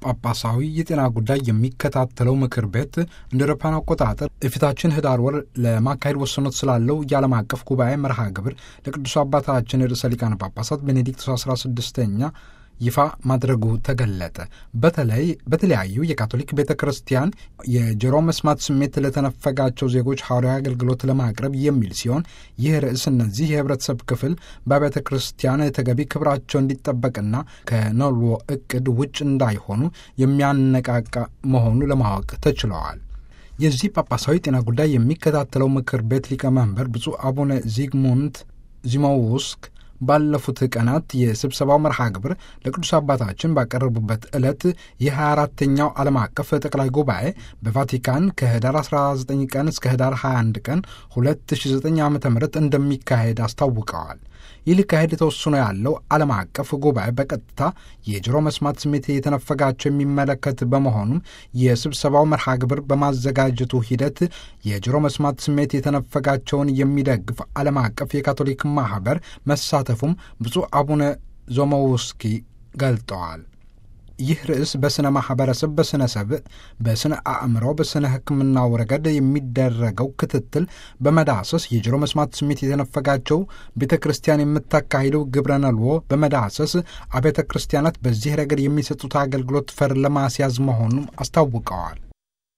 ጳጳሳዊ የጤና ጉዳይ የሚከታተለው ምክር ቤት እንደ አውሮፓውያን አቆጣጠር የፊታችን ህዳር ወር ለማካሄድ ወሰኖት ስላለው የዓለም አቀፍ ጉባኤ መርሃ ግብር ለቅዱስ አባታችን ርዕሰ ሊቃነ ጳጳሳት ቤኔዲክቶስ 16ኛ ይፋ ማድረጉ ተገለጠ። በተለይ በተለያዩ የካቶሊክ ቤተ ክርስቲያን የጆሮ መስማት ስሜት ለተነፈጋቸው ዜጎች ሐዋርያዊ አገልግሎት ለማቅረብ የሚል ሲሆን ይህ ርዕስ እነዚህ የህብረተሰብ ክፍል በቤተ ክርስቲያን ተገቢ ክብራቸው እንዲጠበቅና ከኖልዎ እቅድ ውጭ እንዳይሆኑ የሚያነቃቃ መሆኑ ለማወቅ ተችለዋል። የዚህ ጳጳሳዊ ጤና ጉዳይ የሚከታተለው ምክር ቤት ሊቀመንበር ብፁዕ አቡነ ዚግሙንት ዚሞውስክ ባለፉት ቀናት የስብሰባው መርሃ ግብር ለቅዱስ አባታችን ባቀረቡበት ዕለት የ24ተኛው ዓለም አቀፍ ጠቅላይ ጉባኤ በቫቲካን ከህዳር 19 ቀን እስከ ህዳር 21 ቀን 2009 ዓ ም እንደሚካሄድ አስታውቀዋል። ይህ ሊካሄድ ተወስኖ ያለው ዓለም አቀፍ ጉባኤ በቀጥታ የጆሮ መስማት ስሜት የተነፈጋቸው የሚመለከት በመሆኑም የስብሰባው መርሃ ግብር በማዘጋጀቱ ሂደት የጆሮ መስማት ስሜት የተነፈጋቸውን የሚደግፍ ዓለም አቀፍ የካቶሊክ ማኅበር መሳተፉም ብፁዕ አቡነ ዞሞውስኪ ገልጠዋል። ይህ ርዕስ በሥነ ማኅበረሰብ፣ በሥነ ሰብእ፣ በሥነ አእምሮ፣ በሥነ ሕክምናው ረገድ የሚደረገው ክትትል በመዳሰስ የጆሮ መስማት ስሜት የተነፈጋቸው ቤተ ክርስቲያን የምታካሂደው ግብረ ነልዎ በመዳሰስ አብያተ ክርስቲያናት በዚህ ረገድ የሚሰጡት አገልግሎት ፈር ለማስያዝ መሆኑም አስታውቀዋል።